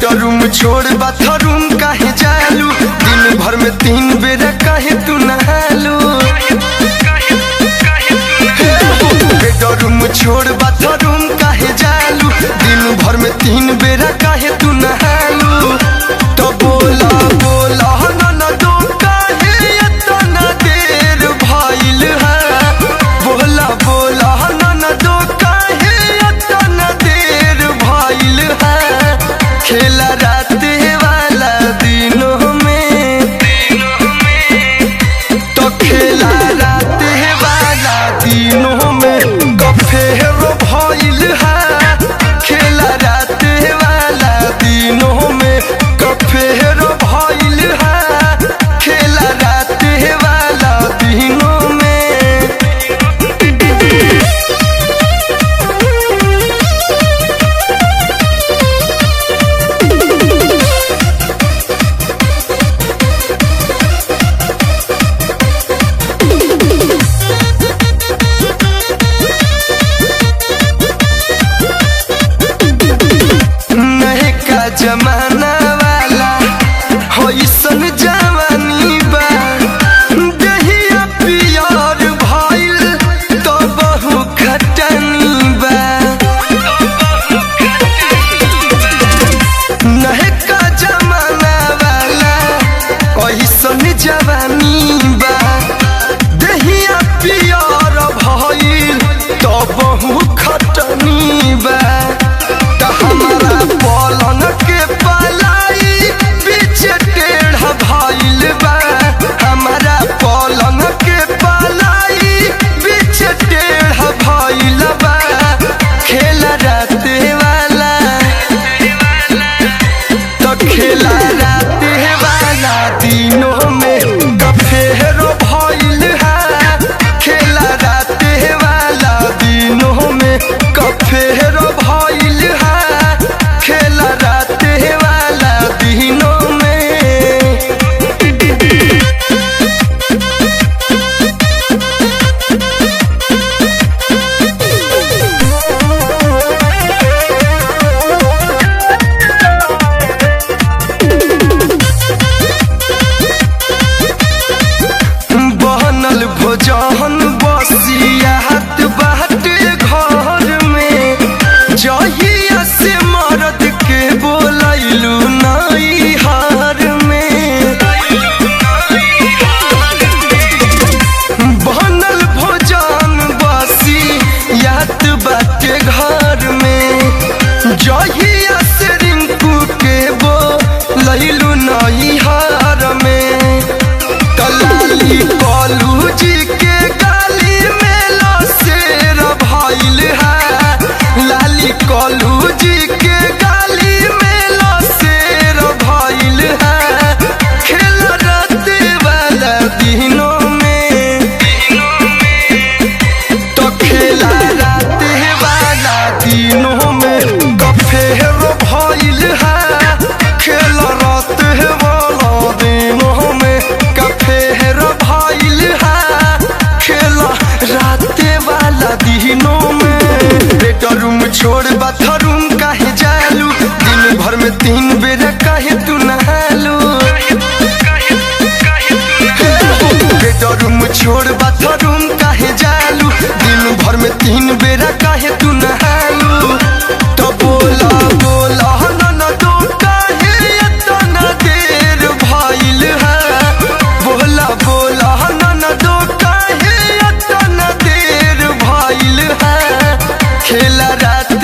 bedroom छोड़ bathroom काहे जालू दिन भर में तीन बेर काहे तू नहालू बेडरूम छोड़ बाथरूम काहे जालू दिन भर में तीन बेर काहे तू नहालू तो बोला बोला ननदो काहे इतना देर भइल है बोला बोला ननदो काहे इतना देर भइल है खेला रात वाला दिनों में तो खेला रात वाला दिनों में गफेर भइल है खेला रात वाला दिनों में गफेर भइल है खेला रात वाला दिनों में नहे का जमाना वाला होइसन जवानी बा दहिया पियर भइल तो बहु खटनी बा नहे का जमाना वाला होइसन जवानी बा दहिया पियर भइल तो बहु खटनी बा त हमारा पलंग के पलाई बीच टेढ़ा भइल बा हमारा पलंग के पलाई बीच टेढ़ा भइल बा खेला रात वाला तो खेला रात वाला दिनों में गफेरो भइल है खेला रात वाला दिनों में गफेरो भइल है खेला रात वाला दिनों में बनल भोजन बसियात बाटे घर में जहिया से मरद के बोलैलू नई हार में बनल भोजन बसियात बाटे घर में जहिया से रिंकू के बोलैलू नई हार में कलाली कलू जी के गाली में लसेर भइल है लाली कलू जी के गाली में लसेर भइल है खेल रात वाला दिनों में तो खेला रात वाला दिनों में गफेर भइल है खेल रात वाला दिनों में गफेर भइल है खेल रात वाला दिनों में बेडरूम छोड़ बाथरूम काहे जालू दिन भर में तीन बेर काहे तू नहालू बेडरूम छोड़ बाथरूम काहे जालू दिन भर में तीन बेरा काहे तू नहालू तो बोला बोला ननदो काहे इतना देर भइल है बोला बोला ननदो काहे इतना देर भइल है खेला रात